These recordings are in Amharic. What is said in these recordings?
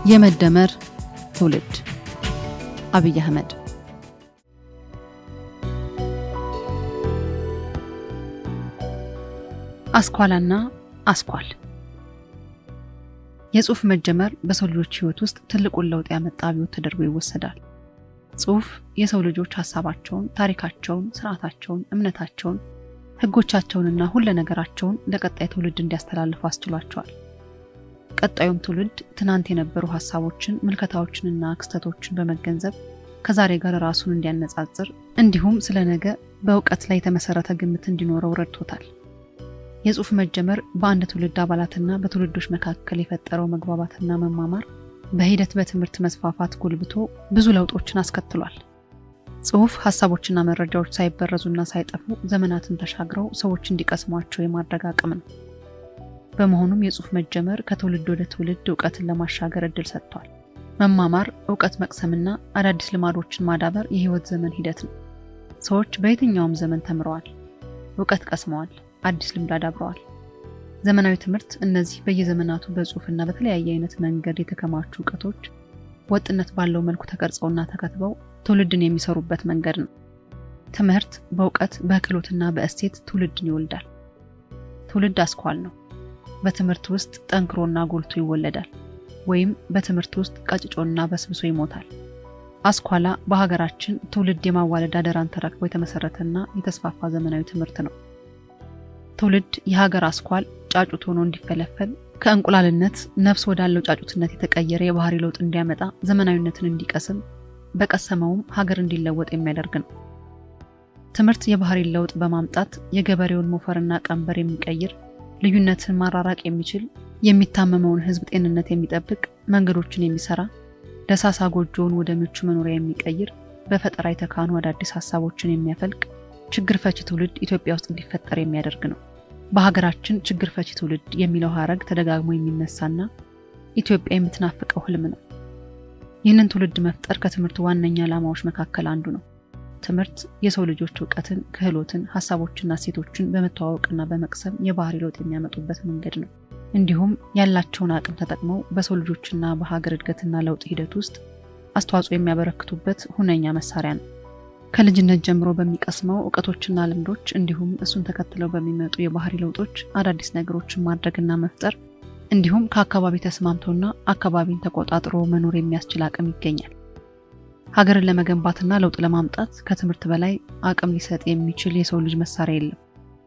የመደመር ትውልድ አብይ አህመድ አስኳላና አስኳል የጽሁፍ መጀመር በሰው ልጆች ህይወት ውስጥ ትልቁን ለውጥ ያመጣ አብዮት ተደርጎ ይወሰዳል። ጽሁፍ የሰው ልጆች ሀሳባቸውን፣ ታሪካቸውን፣ ስርዓታቸውን፣ እምነታቸውን፣ ህጎቻቸውንና ሁለ ነገራቸውን ለቀጣይ ትውልድ እንዲያስተላልፉ አስችሏቸዋል። ቀጣዩም ትውልድ ትናንት የነበሩ ሀሳቦችን፣ ምልከታዎችንና ክስተቶችን በመገንዘብ ከዛሬ ጋር ራሱን እንዲያነጻጽር እንዲሁም ስለ ነገ በእውቀት ላይ የተመሰረተ ግምት እንዲኖረው ረድቶታል። የጽሁፍ መጀመር በአንድ ትውልድ አባላትና በትውልዶች መካከል የፈጠረው መግባባትና መማማር በሂደት በትምህርት መስፋፋት ጎልብቶ ብዙ ለውጦችን አስከትሏል። ጽሁፍ ሀሳቦችና መረጃዎች ሳይበረዙና ሳይጠፉ ዘመናትን ተሻግረው ሰዎች እንዲቀስሟቸው የማድረግ አቅም ነው። በመሆኑም የጽሁፍ መጀመር ከትውልድ ወደ ትውልድ እውቀትን ለማሻገር እድል ሰጥቷል። መማማር፣ እውቀት መቅሰምና አዳዲስ ልማዶችን ማዳበር የህይወት ዘመን ሂደት ነው። ሰዎች በየትኛውም ዘመን ተምረዋል፣ እውቀት ቀስመዋል፣ አዲስ ልምድ አዳብረዋል። ዘመናዊ ትምህርት እነዚህ በየዘመናቱ በጽሁፍና በተለያየ አይነት መንገድ የተከማቹ እውቀቶች ወጥነት ባለው መልኩ ተቀርጸውና ተከትበው ትውልድን የሚሰሩበት መንገድ ነው። ትምህርት በእውቀት በክህሎትና በእሴት ትውልድን ይወልዳል። ትውልድ አስኳል ነው። በትምህርት ውስጥ ጠንክሮና ጎልቶ ይወለዳል፣ ወይም በትምህርት ውስጥ ቀጭጮና በስብሶ ይሞታል። አስኳላ በሀገራችን ትውልድ የማዋለድ አደራን ተረክቦ የተመሰረተና የተስፋፋ ዘመናዊ ትምህርት ነው። ትውልድ የሀገር አስኳል ጫጩት ሆኖ እንዲፈለፈል ከእንቁላልነት ነፍስ ወዳለው ጫጩትነት የተቀየረ የባህሪ ለውጥ እንዲያመጣ ዘመናዊነትን እንዲቀስም በቀሰመውም ሀገር እንዲለወጥ የሚያደርግ ነው። ትምህርት የባህሪ ለውጥ በማምጣት የገበሬውን ሞፈርና ቀንበር የሚቀይር ልዩነትን ማራራቅ የሚችል የሚታመመውን ሕዝብ ጤንነት የሚጠብቅ መንገዶችን የሚሰራ ደሳሳ ጎጆውን ወደ ምቹ መኖሪያ የሚቀይር በፈጠራ የተካኑ አዳዲስ ሀሳቦችን የሚያፈልቅ ችግር ፈቺ ትውልድ ኢትዮጵያ ውስጥ እንዲፈጠር የሚያደርግ ነው። በሀገራችን ችግር ፈቺ ትውልድ የሚለው ሀረግ ተደጋግሞ የሚነሳና ኢትዮጵያ የምትናፍቀው ህልም ነው። ይህንን ትውልድ መፍጠር ከትምህርት ዋነኛ ዓላማዎች መካከል አንዱ ነው። ትምህርት የሰው ልጆች እውቀትን፣ ክህሎትን፣ ሀሳቦችና እሴቶችን በመተዋወቅና በመቅሰም የባህሪ ለውጥ የሚያመጡበት መንገድ ነው። እንዲሁም ያላቸውን አቅም ተጠቅመው በሰው ልጆችና በሀገር እድገትና ለውጥ ሂደት ውስጥ አስተዋጽኦ የሚያበረክቱበት ሁነኛ መሳሪያ ነው። ከልጅነት ጀምሮ በሚቀስመው እውቀቶችና ልምዶች እንዲሁም እሱን ተከትለው በሚመጡ የባህሪ ለውጦች አዳዲስ ነገሮችን ማድረግና መፍጠር እንዲሁም ከአካባቢ ተስማምቶና አካባቢን ተቆጣጥሮ መኖር የሚያስችል አቅም ይገኛል። ሀገርን ለመገንባትና ለውጥ ለማምጣት ከትምህርት በላይ አቅም ሊሰጥ የሚችል የሰው ልጅ መሳሪያ የለም።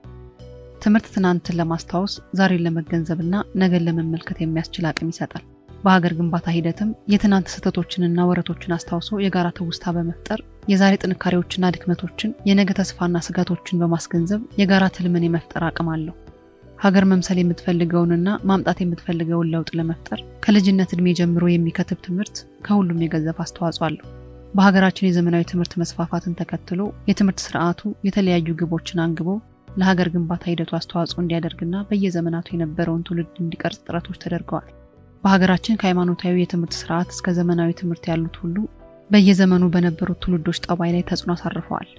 ትምህርት ትናንትን ለማስታወስ ዛሬን ለመገንዘብና ነገን ለመመልከት የሚያስችል አቅም ይሰጣል። በሀገር ግንባታ ሂደትም የትናንት ስህተቶችንና ወረቶችን አስታውሶ የጋራ ትውስታ በመፍጠር የዛሬ ጥንካሬዎችና ድክመቶችን የነገ ተስፋና ስጋቶችን በማስገንዘብ የጋራ ትልምን የመፍጠር አቅም አለው። ሀገር መምሰል የምትፈልገውንና ማምጣት የምትፈልገውን ለውጥ ለመፍጠር ከልጅነት ዕድሜ ጀምሮ የሚከትብ ትምህርት ከሁሉም የገዘፍ አስተዋጽኦ አለው። በሀገራችን የዘመናዊ ትምህርት መስፋፋትን ተከትሎ የትምህርት ስርዓቱ የተለያዩ ግቦችን አንግቦ ለሀገር ግንባታ ሂደቱ አስተዋጽኦ እንዲያደርግና በየዘመናቱ የነበረውን ትውልድ እንዲቀርጽ ጥረቶች ተደርገዋል። በሀገራችን ከሃይማኖታዊ የትምህርት ስርዓት እስከ ዘመናዊ ትምህርት ያሉት ሁሉ በየዘመኑ በነበሩት ትውልዶች ጠባይ ላይ ተጽዕኖ አሳርፈዋል።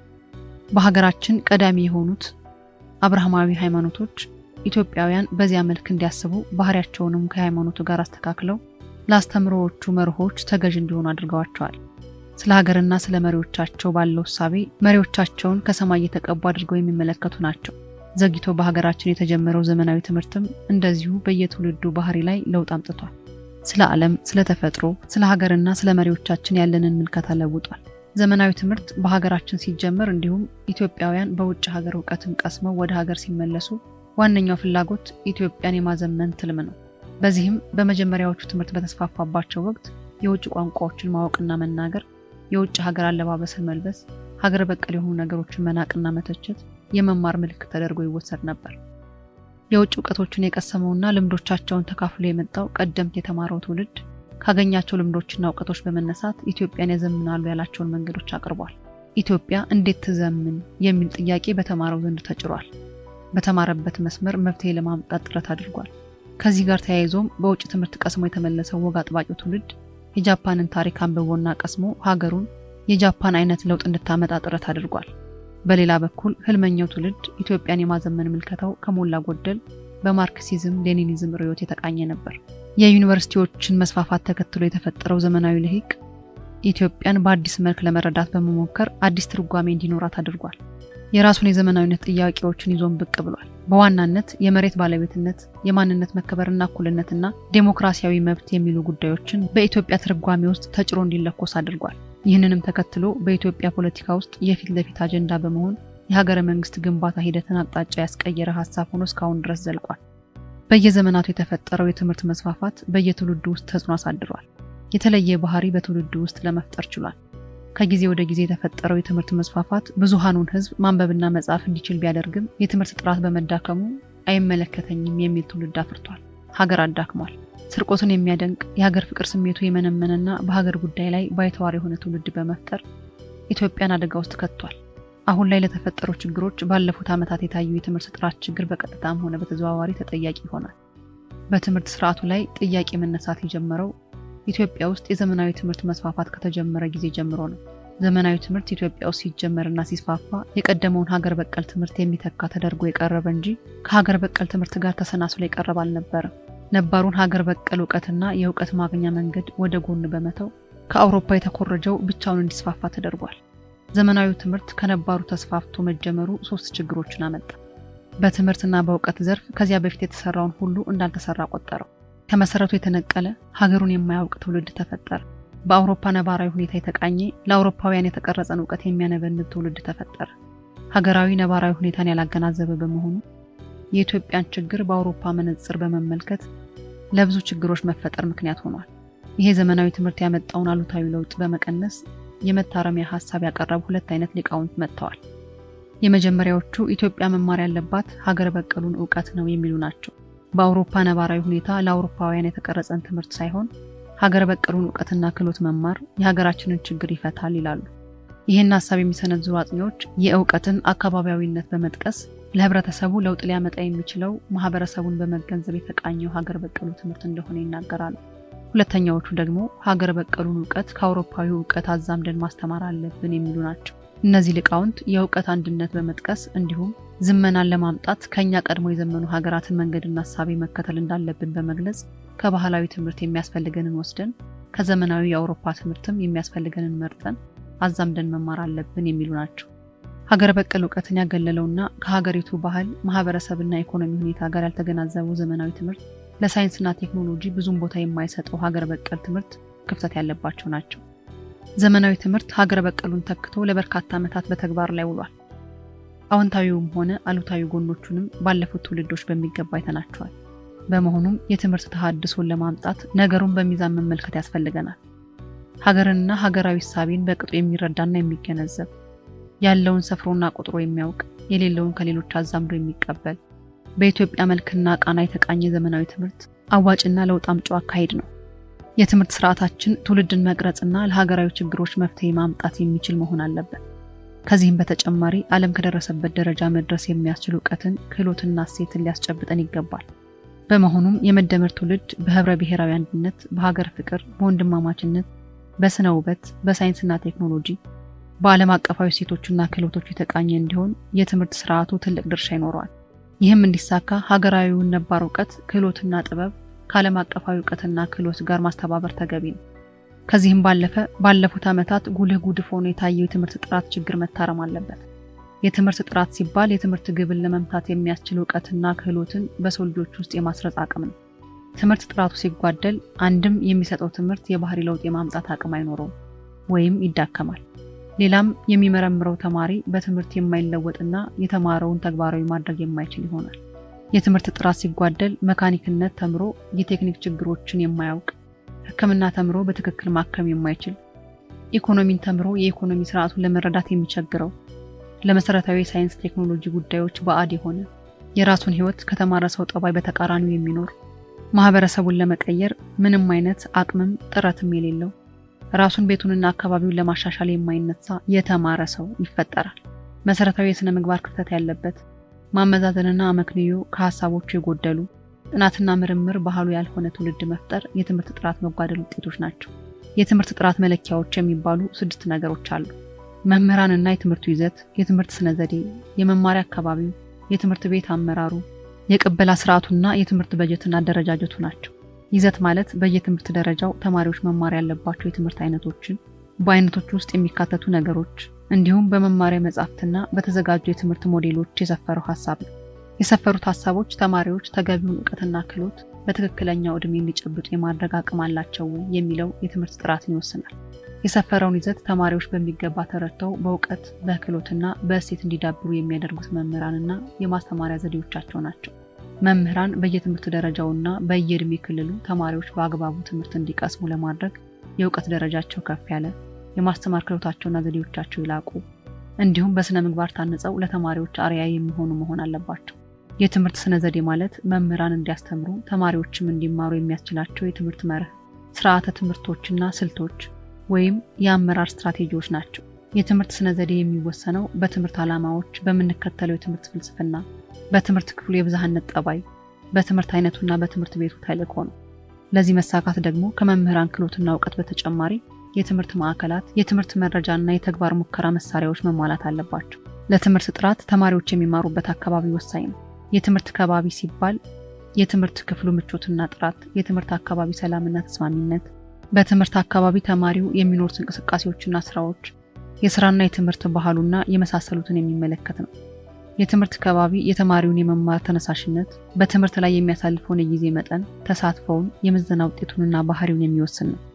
በሀገራችን ቀዳሚ የሆኑት አብርሃማዊ ሃይማኖቶች ኢትዮጵያውያን በዚያ መልክ እንዲያስቡ ባህሪያቸውንም ከሃይማኖቱ ጋር አስተካክለው ለአስተምሮዎቹ መርሆች ተገዥ እንዲሆኑ አድርገዋቸዋል። ስለ ሀገርና ስለ መሪዎቻቸው ባለው እሳቤ መሪዎቻቸውን ከሰማይ የተቀቡ አድርገው የሚመለከቱ ናቸው። ዘግይቶ በሀገራችን የተጀመረው ዘመናዊ ትምህርትም እንደዚሁ በየትውልዱ ባህሪ ላይ ለውጥ አምጥቷል። ስለ ዓለም፣ ስለ ተፈጥሮ፣ ስለ ሀገርና ስለ መሪዎቻችን ያለንን ምልከታ ለውጧል። ዘመናዊ ትምህርት በሀገራችን ሲጀመር እንዲሁም ኢትዮጵያውያን በውጭ ሀገር እውቀትን ቀስመው ወደ ሀገር ሲመለሱ ዋነኛው ፍላጎት ኢትዮጵያን የማዘመን ትልም ነው። በዚህም በመጀመሪያዎቹ ትምህርት በተስፋፋባቸው ወቅት የውጭ ቋንቋዎችን ማወቅና መናገር፣ የውጭ ሀገር አለባበስን መልበስ፣ ሀገር በቀል የሆኑ ነገሮችን መናቅና መተቸት የመማር ምልክት ተደርጎ ይወሰድ ነበር። የውጭ እውቀቶችን የቀሰመውና ልምዶቻቸውን ተካፍሎ የመጣው ቀደምት የተማረው ትውልድ ካገኛቸው ልምዶችና እውቀቶች በመነሳት ኢትዮጵያን ያዘምናሉ ያላቸውን መንገዶች አቅርቧል። ኢትዮጵያ እንዴት ትዘምን የሚል ጥያቄ በተማረው ዘንድ ተጭሯል። በተማረበት መስመር መፍትሄ ለማምጣት ጥረት አድርጓል። ከዚህ ጋር ተያይዞም በውጭ ትምህርት ቀስሞ የተመለሰው ወግ አጥባቂው ትውልድ የጃፓንን ታሪክ አንብቦና ቀስሞ ሀገሩን የጃፓን አይነት ለውጥ እንድታመጣ ጥረት አድርጓል። በሌላ በኩል ህልመኛው ትውልድ ኢትዮጵያን የማዘመን ምልከታው ከሞላ ጎደል በማርክሲዝም ሌኒኒዝም ርዕዮት የተቃኘ ነበር። የዩኒቨርሲቲዎችን መስፋፋት ተከትሎ የተፈጠረው ዘመናዊ ልሂቅ ኢትዮጵያን በአዲስ መልክ ለመረዳት በመሞከር አዲስ ትርጓሜ እንዲኖራት አድርጓል። የራሱን የዘመናዊነት ጥያቄዎችን ይዞን ብቅ ብሏል። በዋናነት የመሬት ባለቤትነት፣ የማንነት መከበርና እኩልነትና ዴሞክራሲያዊ መብት የሚሉ ጉዳዮችን በኢትዮጵያ ትርጓሜ ውስጥ ተጭሮ እንዲለኮስ አድርጓል። ይህንንም ተከትሎ በኢትዮጵያ ፖለቲካ ውስጥ የፊት ለፊት አጀንዳ በመሆን የሀገረ መንግስት ግንባታ ሂደትን አቅጣጫ ያስቀየረ ሀሳብ ሆኖ እስካሁን ድረስ ዘልቋል። በየዘመናቱ የተፈጠረው የትምህርት መስፋፋት በየትውልዱ ውስጥ ተጽዕኖ አሳድሯል። የተለየ ባህሪ በትውልዱ ውስጥ ለመፍጠር ችሏል። ከጊዜ ወደ ጊዜ የተፈጠረው የትምህርት መስፋፋት ብዙሃኑን ሕዝብ ማንበብና መጻፍ እንዲችል ቢያደርግም የትምህርት ጥራት በመዳከሙ አይመለከተኝም የሚል ትውልድ አፍርቷል። ሀገር አዳክሟል። ስርቆትን የሚያደንቅ የሀገር ፍቅር ስሜቱ የመነመነና በሀገር ጉዳይ ላይ ባይተዋር የሆነ ትውልድ በመፍጠር ኢትዮጵያን አደጋ ውስጥ ከቷል። አሁን ላይ ለተፈጠሩ ችግሮች ባለፉት ዓመታት የታዩ የትምህርት ጥራት ችግር በቀጥታም ሆነ በተዘዋዋሪ ተጠያቂ ይሆናል። በትምህርት ስርዓቱ ላይ ጥያቄ መነሳት የጀመረው ኢትዮጵያ ውስጥ የዘመናዊ ትምህርት መስፋፋት ከተጀመረ ጊዜ ጀምሮ ነው። ዘመናዊ ትምህርት ኢትዮጵያ ውስጥ ሲጀመርና ሲስፋፋ የቀደመውን ሀገር በቀል ትምህርት የሚተካ ተደርጎ የቀረበ እንጂ ከሀገር በቀል ትምህርት ጋር ተሰናስሎ የቀረበ አልነበረም። ነባሩን ሀገር በቀል እውቀትና የእውቀት ማግኛ መንገድ ወደ ጎን በመተው ከአውሮፓ የተኮረጀው ብቻውን እንዲስፋፋ ተደርጓል። ዘመናዊው ትምህርት ከነባሩ ተስፋፍቶ መጀመሩ ሶስት ችግሮችን አመጣ። በትምህርትና በእውቀት ዘርፍ ከዚያ በፊት የተሰራውን ሁሉ እንዳልተሰራ ቆጠረው። ከመሰረቱ የተነቀለ ሀገሩን የማያውቅ ትውልድ ተፈጠረ። በአውሮፓ ነባራዊ ሁኔታ የተቃኘ ለአውሮፓውያን የተቀረጸን እውቀት የሚያነበንብ ትውልድ ተፈጠረ። ሀገራዊ ነባራዊ ሁኔታን ያላገናዘበ በመሆኑ የኢትዮጵያን ችግር በአውሮፓ መነጽር በመመልከት ለብዙ ችግሮች መፈጠር ምክንያት ሆኗል። ይሄ ዘመናዊ ትምህርት ያመጣውን አሉታዊ ለውጥ በመቀነስ የመታረሚያ ሀሳብ ያቀረቡ ሁለት አይነት ሊቃውንት መጥተዋል። የመጀመሪያዎቹ ኢትዮጵያ መማር ያለባት ሀገር በቀሉን እውቀት ነው የሚሉ ናቸው። በአውሮፓ ነባራዊ ሁኔታ ለአውሮፓውያን የተቀረጸን ትምህርት ሳይሆን ሀገር በቀሉን እውቀትና ክህሎት መማር የሀገራችንን ችግር ይፈታል ይላሉ። ይህን ሀሳብ የሚሰነዝሩ አጥኚዎች የእውቀትን አካባቢያዊነት በመጥቀስ ለህብረተሰቡ ለውጥ ሊያመጣ የሚችለው ማህበረሰቡን በመገንዘብ የተቃኘው ሀገር በቀሉ ትምህርት እንደሆነ ይናገራሉ። ሁለተኛዎቹ ደግሞ ሀገር በቀሉን እውቀት ከአውሮፓዊ እውቀት አዛምደን ማስተማር አለብን የሚሉ ናቸው። እነዚህ ሊቃውንት የእውቀት አንድነት በመጥቀስ እንዲሁም ዝመናን ለማምጣት ከኛ ቀድሞ የዘመኑ ሀገራትን መንገድና ሀሳቤ መከተል እንዳለብን በመግለጽ ከባህላዊ ትምህርት የሚያስፈልገንን ወስደን ከዘመናዊ የአውሮፓ ትምህርትም የሚያስፈልገንን መርጠን አዛምደን መማር አለብን የሚሉ ናቸው። ሀገር በቀል እውቀትን ያገለለውና ከሀገሪቱ ባህል ማህበረሰብና ኢኮኖሚ ሁኔታ ጋር ያልተገናዘበው ዘመናዊ ትምህርት ለሳይንስና ቴክኖሎጂ ብዙም ቦታ የማይሰጠው ሀገር በቀል ትምህርት ክፍተት ያለባቸው ናቸው። ዘመናዊ ትምህርት ሀገር በቀሉን ተክቶ ለበርካታ ዓመታት በተግባር ላይ ውሏል። አዎንታዊውም ሆነ አሉታዊ ጎኖቹንም ባለፉት ትውልዶች በሚገባ አይተናቸዋል። በመሆኑም የትምህርት ተሃድሶን ለማምጣት ነገሩን በሚዛን መመልከት ያስፈልገናል። ሀገርንና ሀገራዊ እሳቤን በቅጡ የሚረዳና የሚገነዘብ ያለውን ሰፍሮና ቁጥሮ የሚያውቅ የሌለውን ከሌሎች አዛምዶ የሚቀበል በኢትዮጵያ መልክና ቃና የተቃኘ ዘመናዊ ትምህርት አዋጭና ለውጥ አምጪው አካሄድ ነው። የትምህርት ስርዓታችን ትውልድን መቅረጽና ለሀገራዊ ችግሮች መፍትሄ ማምጣት የሚችል መሆን አለበት። ከዚህም በተጨማሪ ዓለም ከደረሰበት ደረጃ መድረስ የሚያስችል እውቀትን፣ ክህሎትና እሴትን ሊያስጨብጠን ይገባል። በመሆኑም የመደመር ትውልድ በህብረ ብሔራዊ አንድነት፣ በሀገር ፍቅር፣ በወንድማማችነት፣ በስነ ውበት፣ በሳይንስና ቴክኖሎጂ፣ በዓለም አቀፋዊ እሴቶችና ክህሎቶች የተቃኘ እንዲሆን የትምህርት ስርዓቱ ትልቅ ድርሻ ይኖረዋል። ይህም እንዲሳካ ሀገራዊውን ነባር እውቀት ክህሎትና ጥበብ ከዓለም አቀፋዊ እውቀትና ክህሎት ጋር ማስተባበር ተገቢ ነው። ከዚህም ባለፈ ባለፉት ዓመታት ጉልህ ጉድፍ ሆኖ የታየው የትምህርት ጥራት ችግር መታረም አለበት። የትምህርት ጥራት ሲባል የትምህርት ግብን ለመምታት የሚያስችል እውቀትና ክህሎትን በሰው ልጆች ውስጥ የማስረጽ አቅም ነው። ትምህርት ጥራቱ ሲጓደል አንድም የሚሰጠው ትምህርት የባህሪ ለውጥ የማምጣት አቅም አይኖረውም ወይም ይዳከማል። ሌላም የሚመረምረው ተማሪ በትምህርት የማይለወጥና የተማረውን ተግባራዊ ማድረግ የማይችል ይሆናል። የትምህርት ጥራት ሲጓደል መካኒክነት ተምሮ የቴክኒክ ችግሮችን የማያውቅ፣ ሕክምና ተምሮ በትክክል ማከም የማይችል፣ ኢኮኖሚን ተምሮ የኢኮኖሚ ስርዓቱን ለመረዳት የሚቸግረው፣ ለመሰረታዊ የሳይንስ ቴክኖሎጂ ጉዳዮች ባዕድ የሆነ፣ የራሱን ሕይወት ከተማረ ሰው ጠባይ በተቃራኒው የሚኖር፣ ማህበረሰቡን ለመቀየር ምንም አይነት አቅምም ጥረትም የሌለው ራሱን ቤቱንና አካባቢውን ለማሻሻል የማይነሳ የተማረ ሰው ይፈጠራል። መሰረታዊ የሥነ ምግባር ክፍተት ያለበት ማመዛዘንና አመክንዮ ከሀሳቦቹ የጎደሉ ጥናትና ምርምር ባህሉ ያልሆነ ትውልድ መፍጠር የትምህርት ጥራት መጓደል ውጤቶች ናቸው። የትምህርት ጥራት መለኪያዎች የሚባሉ ስድስት ነገሮች አሉ። መምህራንና የትምህርቱ ይዘት፣ የትምህርት ስነ ዘዴ፣ የመማሪያ አካባቢው፣ የትምህርት ቤት አመራሩ፣ የቅበላ ስርዓቱና የትምህርት በጀትና አደረጃጀቱ ናቸው። ይዘት ማለት በየትምህርት ደረጃው ተማሪዎች መማር ያለባቸው የትምህርት አይነቶችን፣ በአይነቶች ውስጥ የሚካተቱ ነገሮች እንዲሁም በመማሪያ መጻሕፍትና በተዘጋጁ የትምህርት ሞዴሎች የሰፈረው ሀሳብ ነው። የሰፈሩት ሀሳቦች ተማሪዎች ተገቢውን እውቀትና ክህሎት በትክክለኛው ዕድሜ እንዲጨብጡ የማድረግ አቅም አላቸው ወይ የሚለው የትምህርት ጥራትን ይወስናል። የሰፈረውን ይዘት ተማሪዎች በሚገባ ተረድተው በእውቀት በክህሎትና በእሴት እንዲዳብሩ የሚያደርጉት መምህራንና የማስተማሪያ ዘዴዎቻቸው ናቸው። መምህራን በየትምህርት ደረጃውና በየዕድሜ ክልሉ ተማሪዎች በአግባቡ ትምህርት እንዲቀስሙ ለማድረግ የእውቀት ደረጃቸው ከፍ ያለ፣ የማስተማር ክህሎታቸውና ዘዴዎቻቸው ይላቁ፣ እንዲሁም በስነ ምግባር ታንጸው ለተማሪዎች አርአያ የሚሆኑ መሆን አለባቸው። የትምህርት ስነ ዘዴ ማለት መምህራን እንዲያስተምሩ ተማሪዎችም እንዲማሩ የሚያስችላቸው የትምህርት መርህ፣ ስርዓተ ትምህርቶችና ስልቶች ወይም የአመራር ስትራቴጂዎች ናቸው። የትምህርት ስነ ዘዴ የሚወሰነው በትምህርት ዓላማዎች፣ በምንከተለው የትምህርት ፍልስፍና፣ በትምህርት ክፍሉ የብዝሃነት ጠባይ፣ በትምህርት አይነቱና በትምህርት ቤቱ ተልዕኮ ነው። ለዚህ መሳካት ደግሞ ከመምህራን ክህሎትና እውቀት በተጨማሪ የትምህርት ማዕከላት፣ የትምህርት መረጃና የተግባር ሙከራ መሳሪያዎች መሟላት አለባቸው። ለትምህርት ጥራት ተማሪዎች የሚማሩበት አካባቢ ወሳኝ ነው። የትምህርት ከባቢ ሲባል የትምህርት ክፍሉ ምቾትና ጥራት፣ የትምህርት አካባቢ ሰላምና ተስማሚነት፣ በትምህርት አካባቢ ተማሪው የሚኖሩት እንቅስቃሴዎችና ስራዎች፣ የስራና የትምህርት ባህሉና የመሳሰሉትን የሚመለከት ነው። የትምህርት ከባቢ የተማሪውን የመማር ተነሳሽነት፣ በትምህርት ላይ የሚያሳልፈውን የጊዜ መጠን፣ ተሳትፎውን፣ የምዘና ውጤቱንና ባህሪውን የሚወስን ነው።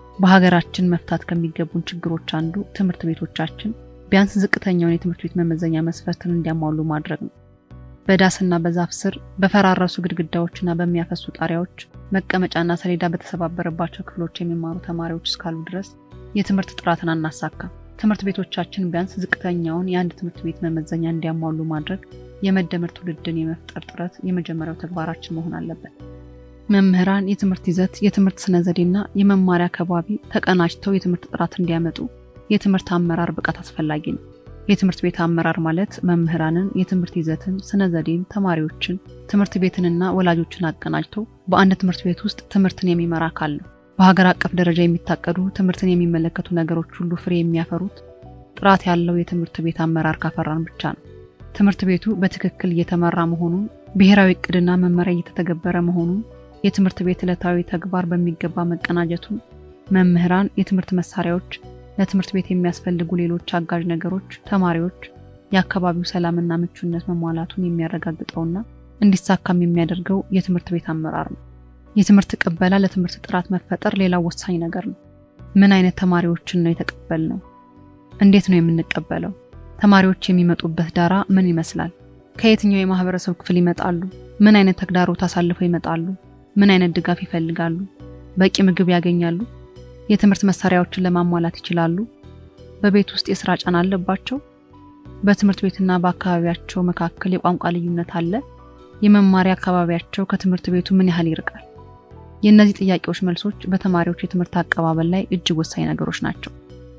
በሀገራችን መፍታት ከሚገቡን ችግሮች አንዱ ትምህርት ቤቶቻችን ቢያንስ ዝቅተኛውን የትምህርት ቤት መመዘኛ መስፈርትን እንዲያሟሉ ማድረግ ነው። በዳስና በዛፍ ስር በፈራረሱ ግድግዳዎችና በሚያፈሱ ጣሪያዎች መቀመጫና ሰሌዳ በተሰባበረባቸው ክፍሎች የሚማሩ ተማሪዎች እስካሉ ድረስ የትምህርት ጥራትን አናሳካም። ትምህርት ቤቶቻችን ቢያንስ ዝቅተኛውን የአንድ ትምህርት ቤት መመዘኛ እንዲያሟሉ ማድረግ የመደመር ትውልድን የመፍጠር ጥረት የመጀመሪያው ተግባራችን መሆን አለበት። መምህራን የትምህርት ይዘት፣ የትምህርት ስነ ዘዴና የመማሪያ ከባቢ ተቀናጅተው የትምህርት ጥራት እንዲያመጡ የትምህርት አመራር ብቃት አስፈላጊ ነው። የትምህርት ቤት አመራር ማለት መምህራንን፣ የትምህርት ይዘትን፣ ስነ ዘዴን፣ ተማሪዎችን፣ ትምህርት ቤትንና ወላጆችን አቀናጅቶ በአንድ ትምህርት ቤት ውስጥ ትምህርትን የሚመራ አካል ነው። በሀገር አቀፍ ደረጃ የሚታቀዱ ትምህርትን የሚመለከቱ ነገሮች ሁሉ ፍሬ የሚያፈሩት ጥራት ያለው የትምህርት ቤት አመራር ካፈራን ብቻ ነው። ትምህርት ቤቱ በትክክል እየተመራ መሆኑን፣ ብሔራዊ እቅድና መመሪያ እየተተገበረ መሆኑን፣ የትምህርት ቤት ዕለታዊ ተግባር በሚገባ መቀናጀቱን፣ መምህራን፣ የትምህርት መሳሪያዎች ለትምህርት ቤት የሚያስፈልጉ ሌሎች አጋዥ ነገሮች፣ ተማሪዎች፣ የአካባቢው ሰላምና ምቹነት መሟላቱን የሚያረጋግጠውና እንዲሳካም የሚያደርገው የትምህርት ቤት አመራር ነው። የትምህርት ቅበላ ለትምህርት ጥራት መፈጠር ሌላው ወሳኝ ነገር ነው። ምን አይነት ተማሪዎችን ነው የተቀበልነው? እንዴት ነው የምንቀበለው? ተማሪዎች የሚመጡበት ዳራ ምን ይመስላል? ከየትኛው የማህበረሰብ ክፍል ይመጣሉ? ምን አይነት ተግዳሮት አሳልፈው ይመጣሉ? ምን አይነት ድጋፍ ይፈልጋሉ? በቂ ምግብ ያገኛሉ? የትምህርት መሳሪያዎችን ለማሟላት ይችላሉ? በቤት ውስጥ የስራ ጫና አለባቸው? በትምህርት ቤትና በአካባቢያቸው መካከል የቋንቋ ልዩነት አለ? የመማሪያ አካባቢያቸው ከትምህርት ቤቱ ምን ያህል ይርቃል? የእነዚህ ጥያቄዎች መልሶች በተማሪዎች የትምህርት አቀባበል ላይ እጅግ ወሳኝ ነገሮች ናቸው።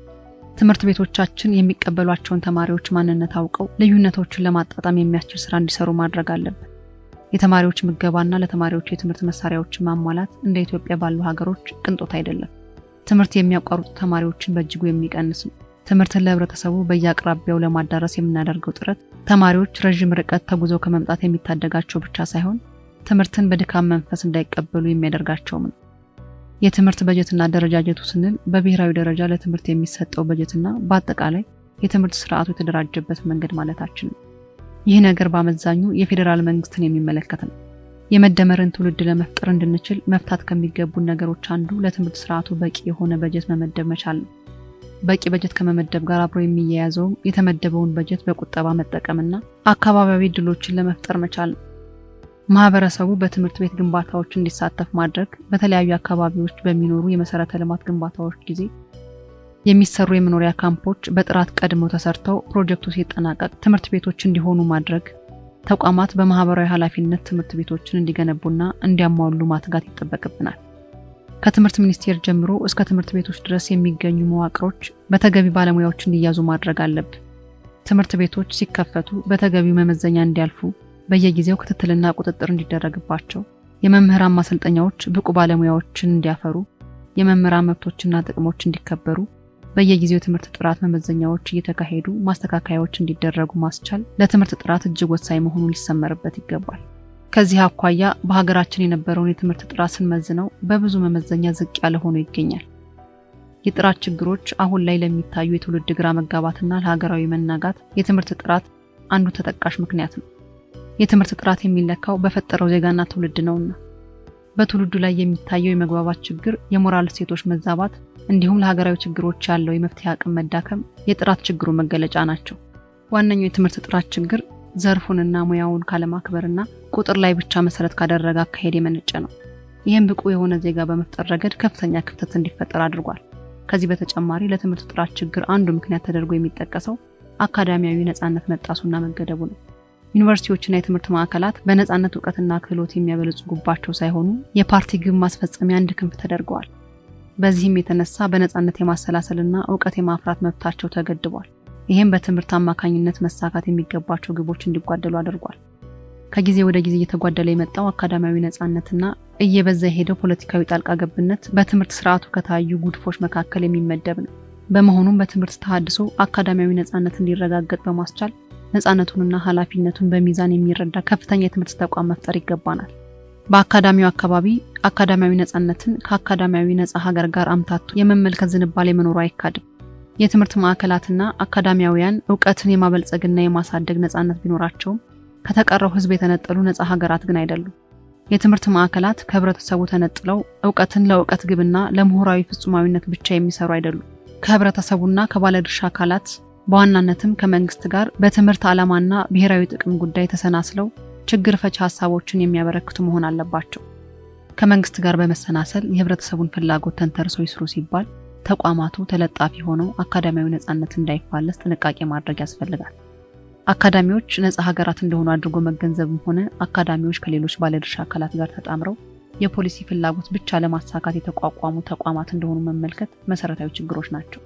ትምህርት ቤቶቻችን የሚቀበሏቸውን ተማሪዎች ማንነት አውቀው ልዩነቶችን ለማጣጣም የሚያስችል ስራ እንዲሰሩ ማድረግ አለብን። የተማሪዎች ምገባና ለተማሪዎች የትምህርት መሳሪያዎችን ማሟላት እንደ ኢትዮጵያ ባሉ ሀገሮች ቅንጦት አይደለም። ትምህርት የሚያቋርጡ ተማሪዎችን በእጅጉ የሚቀንስ ነው። ትምህርትን ለህብረተሰቡ በየአቅራቢያው ለማዳረስ የምናደርገው ጥረት ተማሪዎች ረዥም ርቀት ተጉዘው ከመምጣት የሚታደጋቸው ብቻ ሳይሆን ትምህርትን በድካም መንፈስ እንዳይቀበሉ የሚያደርጋቸውም ነው። የትምህርት በጀትና አደረጃጀቱ ስንል በብሔራዊ ደረጃ ለትምህርት የሚሰጠው በጀትና በአጠቃላይ የትምህርት ስርዓቱ የተደራጀበት መንገድ ማለታችን ነው። ይህ ነገር በአመዛኙ የፌዴራል መንግስትን የሚመለከት ነው። የመደመርን ትውልድ ለመፍጠር እንድንችል መፍታት ከሚገቡን ነገሮች አንዱ ለትምህርት ስርዓቱ በቂ የሆነ በጀት መመደብ መቻል ነው። በቂ በጀት ከመመደብ ጋር አብሮ የሚያያዘውም የተመደበውን በጀት በቁጠባ መጠቀምና አካባቢያዊ እድሎችን ለመፍጠር መቻል ነው። ማህበረሰቡ በትምህርት ቤት ግንባታዎች እንዲሳተፍ ማድረግ፣ በተለያዩ አካባቢዎች በሚኖሩ የመሰረተ ልማት ግንባታዎች ጊዜ የሚሰሩ የመኖሪያ ካምፖች በጥራት ቀድመው ተሰርተው ፕሮጀክቱ ሲጠናቀቅ ትምህርት ቤቶች እንዲሆኑ ማድረግ፣ ተቋማት በማህበራዊ ኃላፊነት ትምህርት ቤቶችን እንዲገነቡና እንዲያሟሉ ማትጋት ይጠበቅብናል። ከትምህርት ሚኒስቴር ጀምሮ እስከ ትምህርት ቤቶች ድረስ የሚገኙ መዋቅሮች በተገቢ ባለሙያዎች እንዲያዙ ማድረግ አለብን። ትምህርት ቤቶች ሲከፈቱ በተገቢው መመዘኛ እንዲያልፉ በየጊዜው ክትትልና ቁጥጥር እንዲደረግባቸው፣ የመምህራን ማሰልጠኛዎች ብቁ ባለሙያዎችን እንዲያፈሩ፣ የመምህራን መብቶችና ጥቅሞች እንዲከበሩ፣ በየጊዜው የትምህርት ጥራት መመዘኛዎች እየተካሄዱ ማስተካከያዎች እንዲደረጉ ማስቻል ለትምህርት ጥራት እጅግ ወሳኝ መሆኑን ሊሰመርበት ይገባል። ከዚህ አኳያ በሀገራችን የነበረውን የትምህርት ጥራት ስንመዝነው በብዙ መመዘኛ ዝቅ ያለ ሆኖ ይገኛል። የጥራት ችግሮች አሁን ላይ ለሚታዩ የትውልድ ግራ መጋባትና ለሀገራዊ መናጋት የትምህርት ጥራት አንዱ ተጠቃሽ ምክንያት ነው። የትምህርት ጥራት የሚለካው በፈጠረው ዜጋና ትውልድ ነውና በትውልዱ ላይ የሚታየው የመግባባት ችግር፣ የሞራል እሴቶች መዛባት እንዲሁም ለሀገራዊ ችግሮች ያለው የመፍትሄ አቅም መዳከም የጥራት ችግሩ መገለጫ ናቸው። ዋነኛው የትምህርት ጥራት ችግር ዘርፉንና ሙያውን ካለማክበርና ቁጥር ላይ ብቻ መሰረት ካደረገ አካሄድ የመነጨ ነው። ይህም ብቁ የሆነ ዜጋ በመፍጠር ረገድ ከፍተኛ ክፍተት እንዲፈጠር አድርጓል። ከዚህ በተጨማሪ ለትምህርት ጥራት ችግር አንዱ ምክንያት ተደርጎ የሚጠቀሰው አካዳሚያዊ ነጻነት መጣሱና መገደቡ ነው። ዩኒቨርሲቲዎችና የትምህርት ማዕከላት በነጻነት እውቀትና ክህሎት የሚያበለጽጉባቸው ሳይሆኑ የፓርቲ ግብ ማስፈጸሚያ አንድ ክንፍ ተደርገዋል። በዚህም የተነሳ በነጻነት የማሰላሰልና እውቀት የማፍራት መብታቸው ተገድቧል። ይህም በትምህርት አማካኝነት መሳካት የሚገባቸው ግቦች እንዲጓደሉ አድርጓል። ከጊዜ ወደ ጊዜ እየተጓደለ የመጣው አካዳሚያዊ ነጻነትና እየበዛ የሄደው ፖለቲካዊ ጣልቃ ገብነት በትምህርት ስርዓቱ ከታዩ ጉድፎች መካከል የሚመደብ ነው። በመሆኑም በትምህርት ተሃድሶ አካዳሚያዊ ነጻነት እንዲረጋገጥ በማስቻል ነጻነቱንና ኃላፊነቱን በሚዛን የሚረዳ ከፍተኛ የትምህርት ተቋም መፍጠር ይገባናል። በአካዳሚው አካባቢ አካዳሚያዊ ነጻነትን ከአካዳሚያዊ ነጻ ሀገር ጋር አምታቶ የመመልከት ዝንባሌ መኖሩ አይካድም። የትምህርት ማዕከላትና አካዳሚያውያን እውቀትን የማበልጸግና የማሳደግ ነጻነት ቢኖራቸውም ከተቀረው ሕዝብ የተነጠሉ ነጻ ሀገራት ግን አይደሉም። የትምህርት ማዕከላት ከህብረተሰቡ ተነጥለው እውቀትን ለእውቀት ግብና ለምሁራዊ ፍጹማዊነት ብቻ የሚሰሩ አይደሉም። ከህብረተሰቡና ከባለድርሻ አካላት በዋናነትም ከመንግስት ጋር በትምህርት ዓላማና ብሔራዊ ጥቅም ጉዳይ ተሰናስለው ችግር ፈቺ ሀሳቦችን የሚያበረክቱ መሆን አለባቸው። ከመንግስት ጋር በመሰናሰል የህብረተሰቡን ፍላጎት ተንተርሰው ይስሩ ሲባል ተቋማቱ ተለጣፊ ሆነው አካዳሚያዊ ነጻነት እንዳይፋለስ ጥንቃቄ ማድረግ ያስፈልጋል። አካዳሚዎች ነጻ ሀገራት እንደሆኑ አድርጎ መገንዘብም ሆነ አካዳሚዎች ከሌሎች ባለድርሻ አካላት ጋር ተጣምረው የፖሊሲ ፍላጎት ብቻ ለማሳካት የተቋቋሙ ተቋማት እንደሆኑ መመልከት መሰረታዊ ችግሮች ናቸው።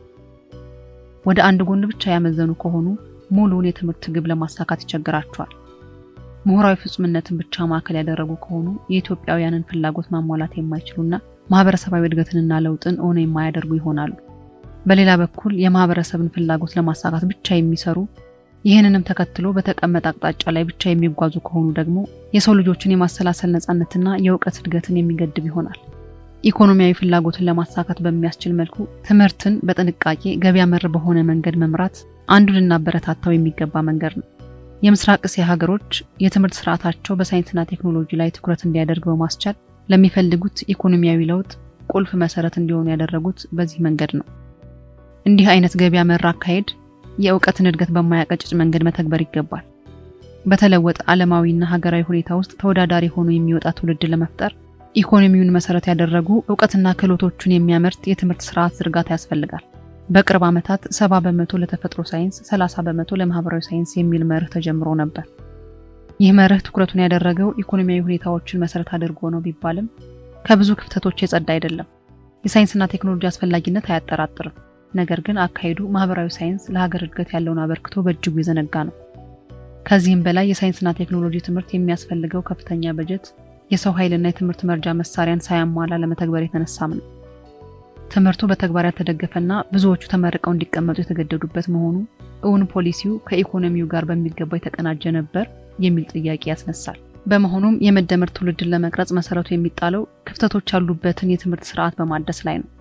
ወደ አንድ ጎን ብቻ ያመዘኑ ከሆኑ ሙሉውን የትምህርት ግብ ለማሳካት ይቸግራቸዋል። ምሁራዊ ፍጹምነትን ብቻ ማዕከል ያደረጉ ከሆኑ የኢትዮጵያውያንን ፍላጎት ማሟላት የማይችሉና ማህበረሰባዊ እድገትንና ለውጥን እውን የማያደርጉ ይሆናሉ። በሌላ በኩል የማህበረሰብን ፍላጎት ለማሳካት ብቻ የሚሰሩ ይህንንም ተከትሎ በተቀመጠ አቅጣጫ ላይ ብቻ የሚጓዙ ከሆኑ ደግሞ የሰው ልጆችን የማሰላሰል ነጻነትና የእውቀት እድገትን የሚገድብ ይሆናል። ኢኮኖሚያዊ ፍላጎትን ለማሳካት በሚያስችል መልኩ ትምህርትን በጥንቃቄ ገበያ መር በሆነ መንገድ መምራት አንዱ ልናበረታታው የሚገባ መንገድ ነው። የምስራቅ እስያ ሀገሮች የትምህርት ስርዓታቸው በሳይንስና ቴክኖሎጂ ላይ ትኩረት እንዲያደርግ በማስቻል ለሚፈልጉት ኢኮኖሚያዊ ለውጥ ቁልፍ መሰረት እንዲሆኑ ያደረጉት በዚህ መንገድ ነው። እንዲህ አይነት ገበያ መር አካሄድ የእውቀትን እድገት በማያቀጭጭ መንገድ መተግበር ይገባል። በተለወጠ ዓለማዊና ሀገራዊ ሁኔታ ውስጥ ተወዳዳሪ ሆኖ የሚወጣ ትውልድ ለመፍጠር ኢኮኖሚውን መሰረት ያደረጉ እውቀትና ክህሎቶቹን የሚያመርት የትምህርት ስርዓት ዝርጋታ ያስፈልጋል። በቅርብ ዓመታት ሰባ በመቶ ለተፈጥሮ ሳይንስ፣ ሰላሳ በመቶ ለማህበራዊ ሳይንስ የሚል መርህ ተጀምሮ ነበር። ይህ መርህ ትኩረቱን ያደረገው ኢኮኖሚያዊ ሁኔታዎችን መሰረት አድርጎ ነው ቢባልም ከብዙ ክፍተቶች የጸዳ አይደለም። የሳይንስና ቴክኖሎጂ አስፈላጊነት አያጠራጥርም። ነገር ግን አካሄዱ ማህበራዊ ሳይንስ ለሀገር እድገት ያለውን አበርክቶ በእጅጉ የዘነጋ ነው። ከዚህም በላይ የሳይንስና ቴክኖሎጂ ትምህርት የሚያስፈልገው ከፍተኛ በጀት፣ የሰው ኃይልና የትምህርት መርጃ መሳሪያን ሳያሟላ ለመተግበር የተነሳም ነው። ትምህርቱ በተግባር ያልተደገፈና ብዙዎቹ ተመርቀው እንዲቀመጡ የተገደዱበት መሆኑ እውን ፖሊሲው ከኢኮኖሚው ጋር በሚገባ የተቀናጀ ነበር የሚል ጥያቄ ያስነሳል። በመሆኑም የመደመር ትውልድን ለመቅረጽ መሰረቱ የሚጣለው ክፍተቶች ያሉበትን የትምህርት ስርዓት በማደስ ላይ ነው።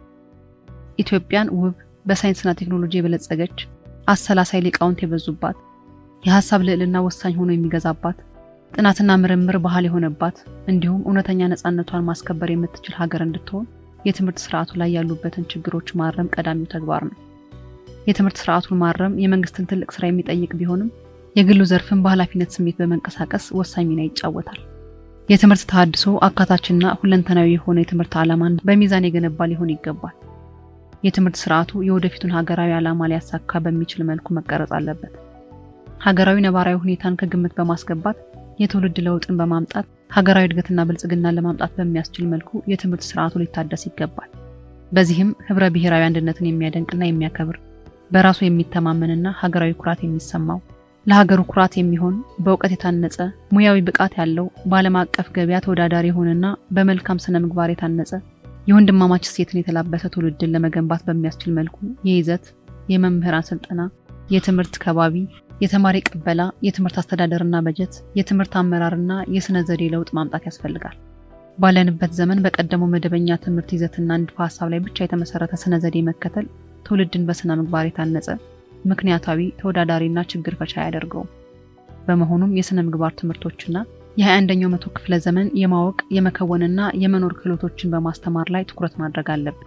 ኢትዮጵያን ውብ በሳይንስና ቴክኖሎጂ የበለጸገች አሰላሳይ ሊቃውንት የበዙባት የሀሳብ ልዕልና ወሳኝ ሆኖ የሚገዛባት ጥናትና ምርምር ባህል የሆነባት እንዲሁም እውነተኛ ነፃነቷን ማስከበር የምትችል ሀገር እንድትሆን የትምህርት ስርዓቱ ላይ ያሉበትን ችግሮች ማረም ቀዳሚው ተግባር ነው። የትምህርት ስርዓቱን ማረም የመንግስትን ትልቅ ስራ የሚጠይቅ ቢሆንም የግሉ ዘርፍን በኃላፊነት ስሜት በመንቀሳቀስ ወሳኝ ሚና ይጫወታል። የትምህርት ተሃድሶ አካታችና ሁለንተናዊ የሆነ የትምህርት ዓላማን በሚዛን የገነባ ሊሆን ይገባል። የትምህርት ስርዓቱ የወደፊቱን ሀገራዊ ዓላማ ሊያሳካ በሚችል መልኩ መቀረጽ አለበት። ሀገራዊ ነባራዊ ሁኔታን ከግምት በማስገባት የትውልድ ለውጥን በማምጣት ሀገራዊ እድገትና ብልጽግናን ለማምጣት በሚያስችል መልኩ የትምህርት ስርዓቱ ሊታደስ ይገባል። በዚህም ህብረ ብሔራዊ አንድነትን የሚያደንቅና የሚያከብር በራሱ የሚተማመንና ሀገራዊ ኩራት የሚሰማው ለሀገሩ ኩራት የሚሆን በእውቀት የታነጸ ሙያዊ ብቃት ያለው በዓለም አቀፍ ገበያ ተወዳዳሪ የሆነና በመልካም ስነ ምግባር የታነጸ የወንድማማች እሴትን የተላበሰ ትውልድን ለመገንባት በሚያስችል መልኩ የይዘት፣ የመምህራን ስልጠና፣ የትምህርት ከባቢ፣ የተማሪ ቅበላ፣ የትምህርት አስተዳደርና በጀት፣ የትምህርት አመራርና የስነ ዘዴ ለውጥ ማምጣት ያስፈልጋል። ባለንበት ዘመን በቀደመው መደበኛ ትምህርት ይዘትና ንድፈ ሀሳብ ላይ ብቻ የተመሰረተ ስነ ዘዴ መከተል ትውልድን በስነ ምግባር የታነጸ ምክንያታዊ፣ ተወዳዳሪና ችግር ፈቻ አያደርገውም። በመሆኑም የስነ ምግባር ትምህርቶችና የ21ኛው መቶ ክፍለ ዘመን የማወቅ የመከወንና የመኖር ክህሎቶችን በማስተማር ላይ ትኩረት ማድረግ አለብን።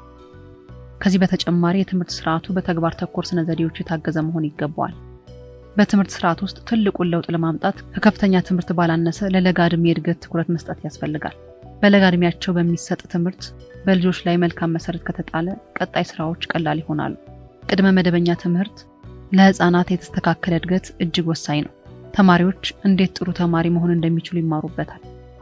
ከዚህ በተጨማሪ የትምህርት ስርዓቱ በተግባር ተኮር ስነ ዘዴዎች የታገዘ መሆን ይገባዋል። በትምህርት ስርዓት ውስጥ ትልቁን ለውጥ ለማምጣት ከከፍተኛ ትምህርት ባላነሰ ለለጋ ዕድሜ የእድገት ትኩረት መስጠት ያስፈልጋል። በለጋ ዕድሜያቸው በሚሰጥ ትምህርት በልጆች ላይ መልካም መሰረት ከተጣለ ቀጣይ ስራዎች ቀላል ይሆናሉ። ቅድመ መደበኛ ትምህርት ለህፃናት የተስተካከለ እድገት እጅግ ወሳኝ ነው። ተማሪዎች እንዴት ጥሩ ተማሪ መሆን እንደሚችሉ ይማሩበታል።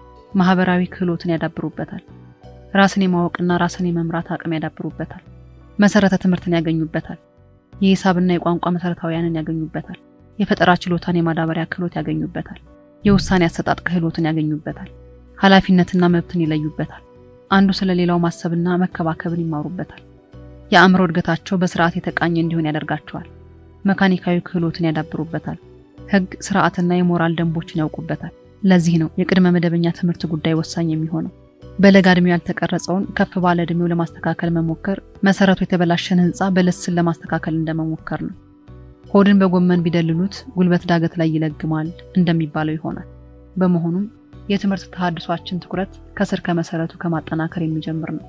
ማህበራዊ ክህሎትን ያዳብሩበታል። ራስን የማወቅና ራስን የመምራት አቅም ያዳብሩበታል። መሰረተ ትምህርትን ያገኙበታል። የሂሳብና የቋንቋ መሰረታዊያንን ያገኙበታል። የፈጠራ ችሎታን የማዳበሪያ ክህሎት ያገኙበታል። የውሳኔ አሰጣጥ ክህሎትን ያገኙበታል። ኃላፊነትና መብትን ይለዩበታል። አንዱ ስለ ሌላው ማሰብና መከባከብን ይማሩበታል። የአእምሮ እድገታቸው በስርዓት የተቃኘ እንዲሆን ያደርጋቸዋል። መካኒካዊ ክህሎትን ያዳብሩበታል። ህግ፣ ስርዓትና የሞራል ደንቦችን ያውቁበታል። ለዚህ ነው የቅድመ መደበኛ ትምህርት ጉዳይ ወሳኝ የሚሆነው። በለጋ ዕድሜው ያልተቀረጸውን ከፍ ባለ ዕድሜው ለማስተካከል መሞከር መሰረቱ የተበላሸን ህንፃ በልስን ለማስተካከል እንደመሞከር ነው። ሆድን በጎመን ቢደልሉት ጉልበት ዳገት ላይ ይለግማል እንደሚባለው ይሆናል። በመሆኑም የትምህርት ተሃድሷችን ትኩረት ከስር ከመሰረቱ ከማጠናከር የሚጀምር ነው።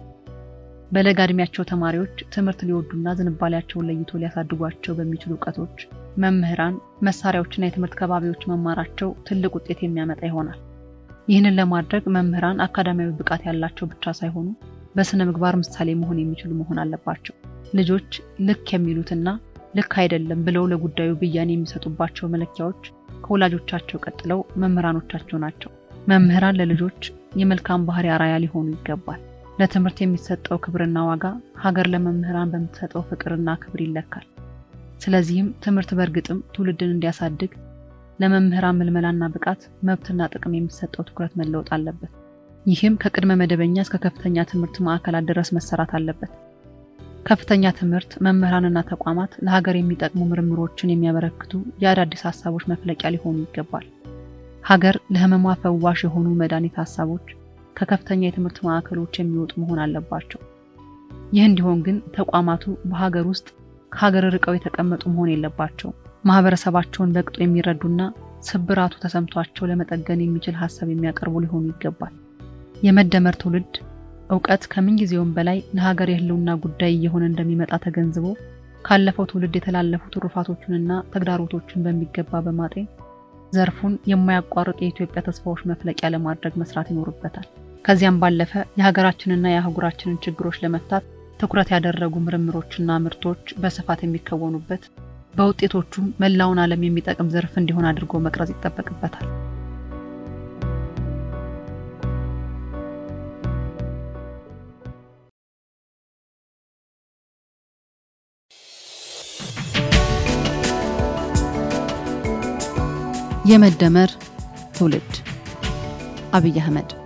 በለጋ ዕድሜያቸው ተማሪዎች ትምህርት ሊወዱና ዝንባሌያቸውን ለይቶ ሊያሳድጓቸው በሚችሉ እውቀቶች፣ መምህራን፣ መሳሪያዎችና የትምህርት ከባቢዎች መማራቸው ትልቅ ውጤት የሚያመጣ ይሆናል። ይህንን ለማድረግ መምህራን አካዳሚያዊ ብቃት ያላቸው ብቻ ሳይሆኑ በስነ ምግባር ምሳሌ መሆን የሚችሉ መሆን አለባቸው። ልጆች ልክ የሚሉትና ልክ አይደለም ብለው ለጉዳዩ ብያኔ የሚሰጡባቸው መለኪያዎች ከወላጆቻቸው ቀጥለው መምህራኖቻቸው ናቸው። መምህራን ለልጆች የመልካም ባህሪ አራያ ሊሆኑ ይገባል። ለትምህርት የሚሰጠው ክብርና ዋጋ ሀገር ለመምህራን በምትሰጠው ፍቅርና ክብር ይለካል። ስለዚህም ትምህርት በእርግጥም ትውልድን እንዲያሳድግ ለመምህራን ምልመላና ብቃት መብትና ጥቅም የሚሰጠው ትኩረት መለወጥ አለበት። ይህም ከቅድመ መደበኛ እስከ ከፍተኛ ትምህርት ማዕከላት ድረስ መሰራት አለበት። ከፍተኛ ትምህርት መምህራንና ተቋማት ለሀገር የሚጠቅሙ ምርምሮችን የሚያበረክቱ የአዳዲስ ሀሳቦች መፍለቂያ ሊሆኑ ይገባል። ሀገር ለሕመሟ ፈዋሽ የሆኑ መድኃኒት ሀሳቦች ከከፍተኛ የትምህርት ማዕከሎች የሚወጡ መሆን አለባቸው። ይህ እንዲሆን ግን ተቋማቱ በሀገር ውስጥ ከሀገር ርቀው የተቀመጡ መሆን የለባቸው። ማህበረሰባቸውን በቅጡ የሚረዱና ስብራቱ ተሰምቷቸው ለመጠገን የሚችል ሀሳብ የሚያቀርቡ ሊሆኑ ይገባል። የመደመር ትውልድ እውቀት ከምንጊዜውም በላይ ለሀገር የህልውና ጉዳይ እየሆነ እንደሚመጣ ተገንዝቦ ካለፈው ትውልድ የተላለፉ ትሩፋቶቹንና ተግዳሮቶችን በሚገባ በማጤን ዘርፉን የማያቋርጥ የኢትዮጵያ ተስፋዎች መፍለቂያ ለማድረግ መስራት ይኖርበታል። ከዚያም ባለፈ የሀገራችንና የአህጉራችንን ችግሮች ለመፍታት ትኩረት ያደረጉ ምርምሮችና ምርቶች በስፋት የሚከወኑበት በውጤቶቹም መላውን ዓለም የሚጠቅም ዘርፍ እንዲሆን አድርጎ መቅረጽ ይጠበቅበታል። የመደመር ትውልድ አብይ አህመድ